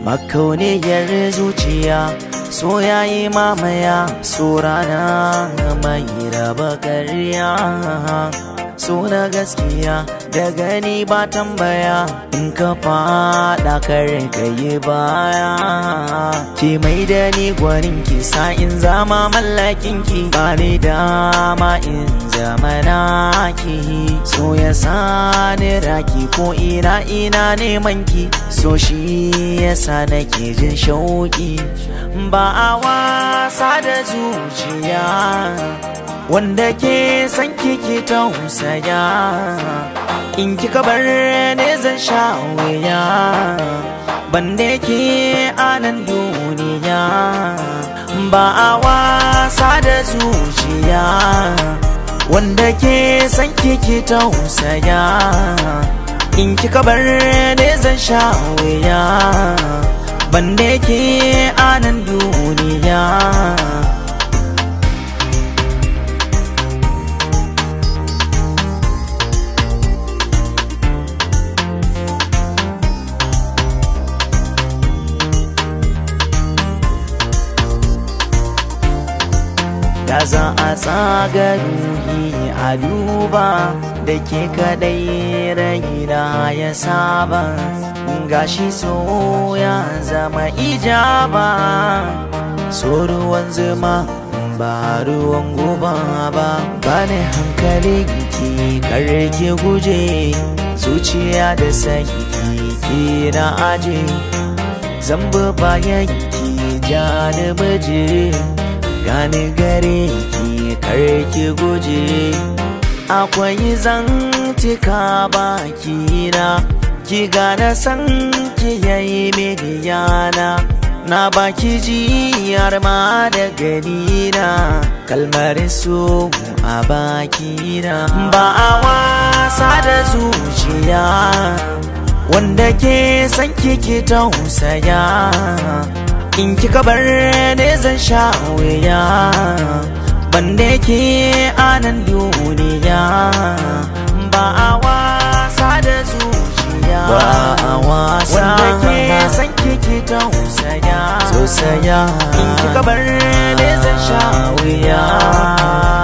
makauniyar zuciya so yayi mamaya so rana mai raba karya so na gaskiya da gani ba tambaya in ka fada kare ka yi baya ki mai da ni gwanin ki sa in zama mallakin ki ba ni dama in zama naki so ya sani raki ko ina ina neman ki so shi yasa nake jin shauki ba a wasa da zuciya wanda ke san kiki tausaya in kika bar ne zan sha wuya bande ke anan duniya ba a wasa da zuciya wanda ke san kiki tausaya in kika bar ne zan sha wuya bande ke anan duniya da za a tsaga ruhi a duba da ke kadai raina ya saba gashi so ya zama ijaba so ruwan zuma ba ruwan guba ba bane hankali ki karki guje zuciya da sanyi ki na aje zamba bayan ki ja da baje gani gare ki karki guje akwai zantika baki na ki gane san ki yayi mini yana na baki jiyar ma da gani na kalmar su a baki na ba a wasa da zuciya wanda ke san kiki tausaya in kika bar ne zan sha wuya banda ke anan duniya ba a wasa da zuciya ba a wasa wanda ke san kiki tausaya tausaya in kika bar ne zan sha wuya